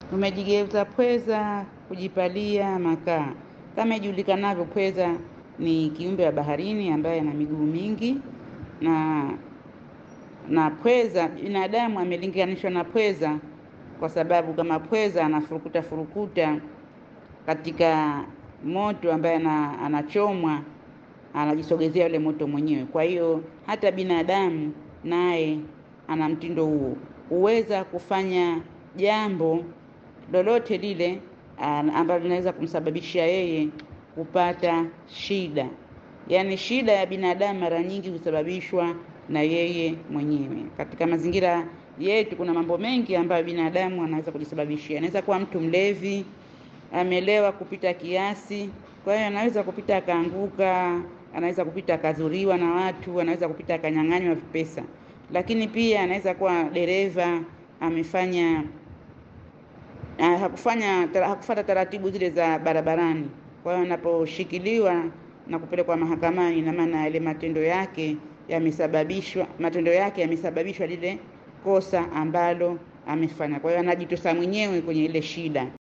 umejigeuza pweza kujipalia makaa. Kama ijulikanavyo, pweza ni kiumbe wa baharini ambaye ana miguu mingi na na pweza, binadamu amelinganishwa na pweza kwa sababu kama pweza anafurukuta furukuta katika moto ambaye ana, anachomwa anajisogezea yule moto mwenyewe. Kwa hiyo hata binadamu naye ana mtindo huo, huweza kufanya jambo lolote lile ambalo linaweza kumsababishia yeye kupata shida. Yaani shida ya binadamu mara nyingi husababishwa na yeye mwenyewe. Katika mazingira yetu kuna mambo mengi ambayo binadamu anaweza kujisababishia. Anaweza kuwa mtu mlevi, amelewa kupita kiasi, kwa hiyo anaweza kupita akaanguka, anaweza kupita akadhuriwa na watu, anaweza kupita akanyang'anywa pesa. Lakini pia anaweza kuwa dereva amefanya hakufanya hakufuata taratibu zile za barabarani. Kwa hiyo anaposhikiliwa na kupelekwa mahakamani, ina maana yale matendo yake yamesababishwa, matendo yake yamesababishwa lile kosa ambalo amefanya. Kwa hiyo anajitosa mwenyewe kwenye ile shida.